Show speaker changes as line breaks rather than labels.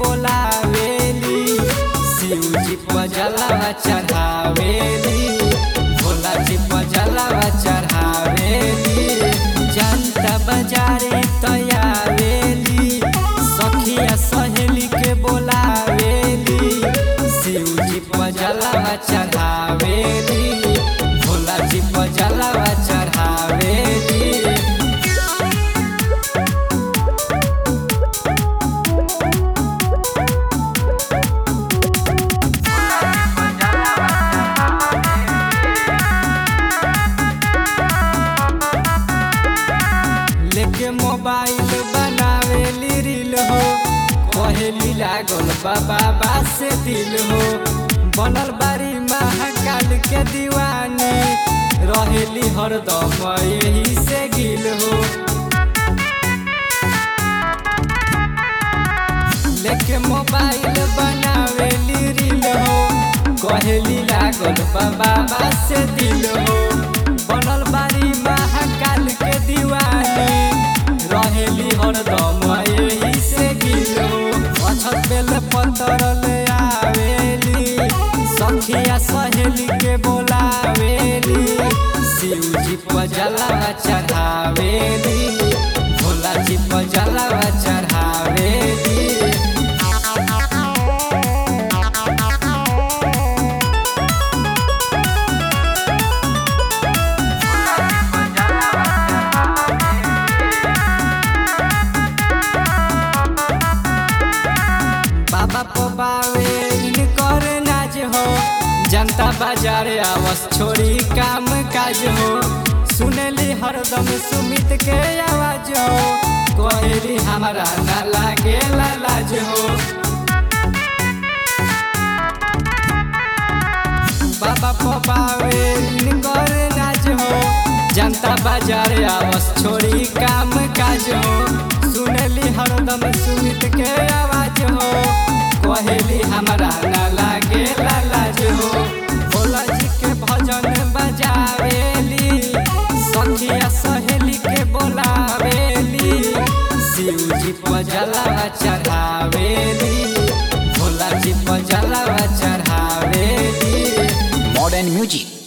बोलावेली शिव जी पर जलावा चढ़ावेली भोला जी पर जलावा चढ़ावेली जनता बाजारे तयावेली सखिया सहेली के बोलावेली शिव जी पर जलावा चढ़ावेली भोला जी पर जलावा चढ़ावेली लेके मोबाइल बनावेली रील हो कहेली लागल बाबा से दिल हो बनल बारी महाकाल के दीवानी रहेली हरदम यही से गिल हो लेके मोबाइल बनावेली रील हो कहेली लागल बाबा से दिल हो बनल बारी महाकाल के दीवानी रहेली हरदम यही से गिलो अछत बेल पत्थर ले आवेली सखिया सहेली के बोलावेली शिव जी पर जलावा चढ़ावेली भोला जी पर जलावा चढ़ावेली बाबा पबावे इनकर नाज हो जनता बाजारे आवस छोड़ी काम काज हो सुनली हरदम सुमित के आवाज हो कहली हमारा ना लागे लाज हो बाबा पबावे इनकर नाज हो जनता बाजारे आवस छोड़ी काम काज हो सुनली हरदम सुमित के आवाज हो कहेली हमारा ना लागे लाज हो भोला जी के भजन बजावेली सखिया सहेली के बोलावेली शिव जी पर जलावा चढ़ावेली भोला जी पर जलावा चढ़ावेली
Modern Music